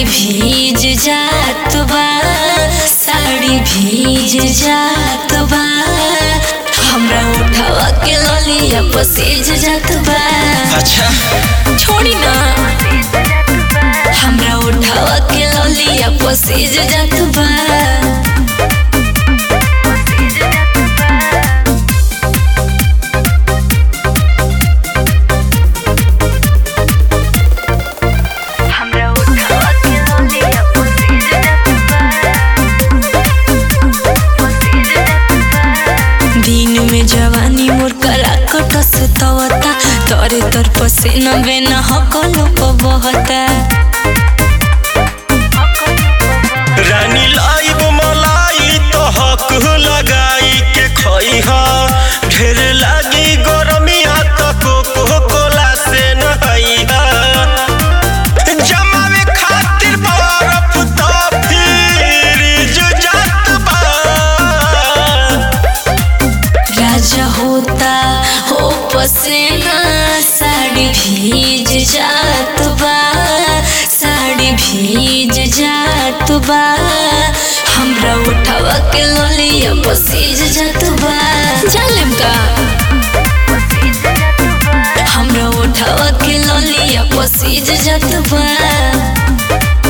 भीज जात बा साड़ी भीज जात बा हमरा उठावा के ललिया पसीज जात बा अच्छा छोड़ी ना हमरा उठावा के ललिया पसीज जात बा हमरा उठावा के ललिया पसीज जात दिन में जवानी मोर कला कटस तवता तरे तर पसीना बेना हकलो को बहता रानी लाइब मलाई तो हक लगाई के खइहा ढेर लागी गरमिया तो कोको कोला से नहाइहा जमावे खातिर बर्फ तो फ्रिज जात बा राजा होता हो पसीना साड़ी भीज जात बा साड़ी भीज जात बा हमरा उठावा के ललिया पसीज जात बा जालेम का हमरा उठावा के ललिया पसीज जात बा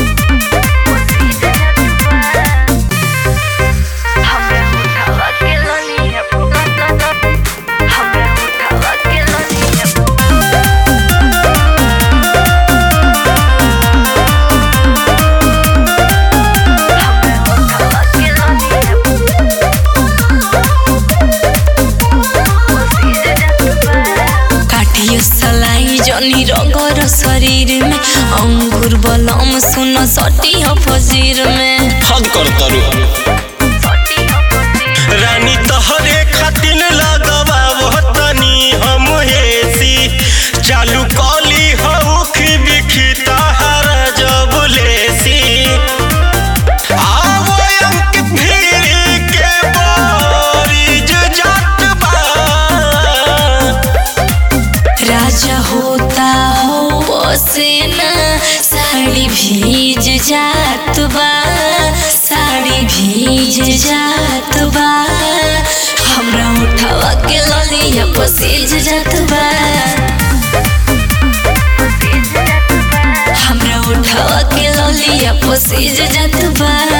हमरा उठावा के ललिया हमरा उठावा के ललिया काटियो सलाई जनी रगर शरीर में अंगूर बलम सुन सटी हो फजीर में हद कर तरू रानी तहरे खातिर लगवा तनी हम हेसी चालू कली हउख बिखी तहरा जब लेसी आवो अंक भीड़ के बारिज जात बा राजा होता हो पसीना साड़ी भीज जात बा साड़ी भीज जात बा हमरा उठावा के ललिया पसीज जात बा हमरा उठावा के ललिया पसीज जात बा